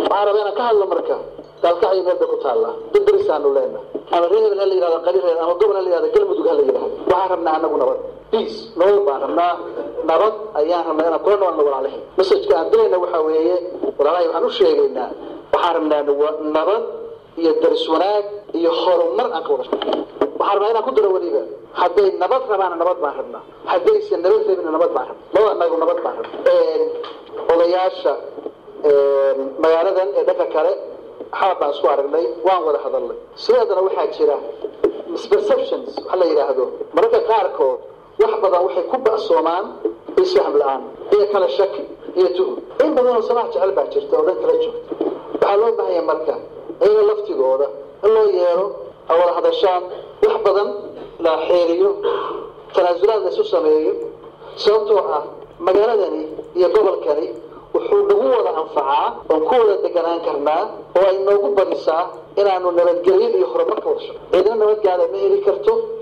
waxaan rabaa inaan ka hadlo marka gaalkacyo meel bay ku taallaa durdurisaanu leena ama reer hebel ha la yidhahdo qalireer ama gobol ha la yidhahdo galmudug ha la yidhahdo waxaan rabnaa anagu nabad peace nabad baan rabnaa nabad ayaan rabnaa inaan kula noolno walaalahay messajka aan dilayna waxaa weeye walaalahay waxaan u sheegaynaa waxaan rabnaa nabad iyo daris wanaag iyo horumar aan ka wada waxaan rabnaa inaan ku daro weliba hadday nabad rabaana nabad baan rabnaa haddaysan nabad rabina nabad baan rabnaa laba anagu nabad baan rabnaa odayaasha magaaladan ee dhanka kale xaab baan isku aragnay waan wada hadalnay sideedana waxaa jira misperceptions waxa la yidhaahdo mararka qaarkood wax badan waxay ku ba'soomaan isfahm la-aan iyo kala shaki iyo tuhum in badan oo samaha jecel baa jirta oo dhan kala joogta waxaa loo baahanya marka iyaga laftigooda in loo yeero a wada hadashaan wax badan la xeeriyo tanaasulaad la isu sameeyo sababtoo ah magaaladani iyo gobolkani wuxuu nagu wada anfacaa oon ku wada deganaan karnaa oo ay noogu badisaa inaanu nabadgelyo iyo horumarka wada shaqo ciidna nabadgaada ma heli karto